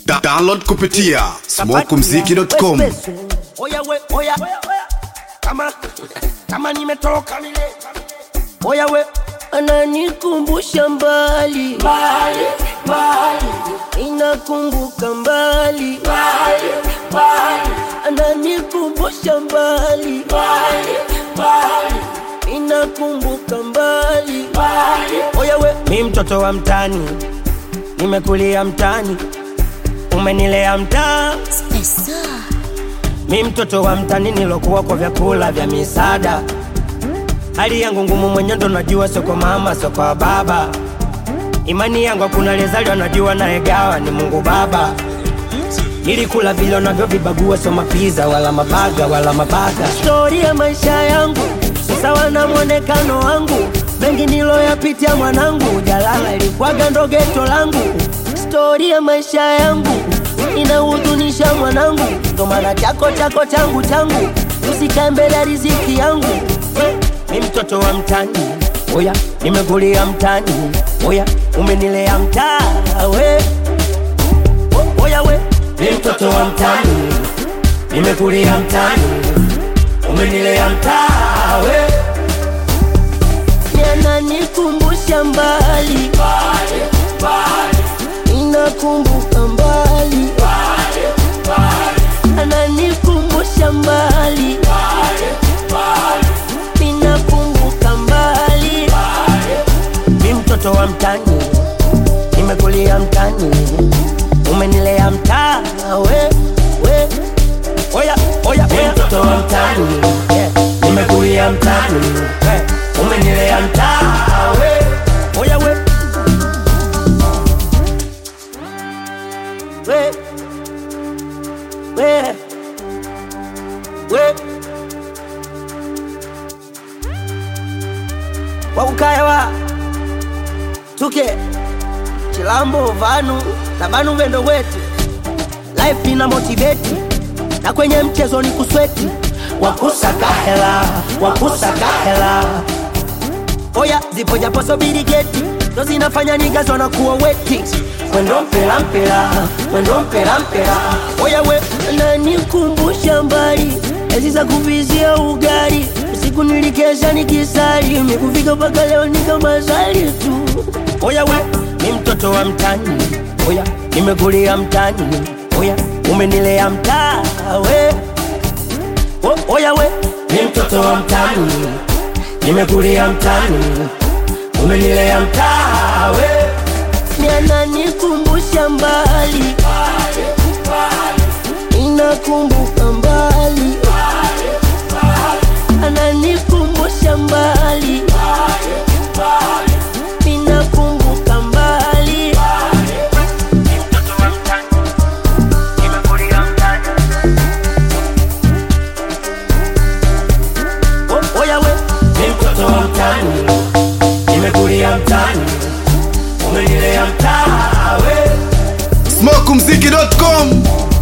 Da download kupitia smokumziki.com. Oya we, oya kama kama nimetoka mile. Oya we, ananikumbusha mbali mbali mbali inakumbuka mbali mbali mbali ananikumbusha mbali mbali mbali inakumbuka mbali mbali. Oya we, mi mtoto wa mtani, nimekulia mtani, umenilea mtaa mi mtoto wa mtani nilokuwa kwa vyakula vya misaada. Hali yangu ngumu mwenye ndo najua, sio kwa mama, sio kwa baba. Imani yangu hakuna lezaliwa, najua naegawa ni Mungu Baba. Nilikula vile unavyovibagua, sio mapiza wala mabaga wala mabaga. stori ya maisha yangu sawa na mwonekano wangu mengi niloyapitia mwanangu jalala ilikwaga ndo geto langu stori ya maisha yangu inahuzunisha mwanangu ndo maana chako chako changu changu usikae mbele ya riziki yangu mi mtoto wa mtani, oya, nimekulia mtani, oya, umenilea mtaa we, O- oya we, mi mtoto wa mtani, nimekulia mtani, umenilea mtaa we, yananikumbusha mbali mbali, mbali, inakumbuka mbali mbali, mbali, ananikumbusha mbali mbali, mbali, inakumbuka mbali mi mtoto wa mtani, nimekulia mtani, umenilea mtaa we, we, oya, oya, mi mtoto wa mtani, yeah. nimekulia mtani, eh, umenilea mtaa we, oya we, we we we wakukaewa tuke chilambo vanu na vanu vendo wetu life ina motiveti na kwenye mchezo ni kusweti wakusaka hela wakusaka hela oya zipo japo sobiri geti ndo zinafanya nigazo na kuwa weti mwendo mpela mpela mwendo mpela mpela oya we nanikumbusha mbali ezi za kuvizia ugali usiku nilikesha nikisali mikufika mpaka leo nikamazali tu oya we, mi mtoto wa mtani, oya, nimekulia mtani, oya, umenilea mtaa we, o, oya we, mi mtoto wa mtani, nimekulia mtani, umenilea mtaa we, nanikumbusha mbali inakumbuka mbali ananikumbusha mbali inakumbuka mbali O- oya we, mi mtoto wa mtani, nimekulia mtani, umenilea mtaa we, smokumziki.com.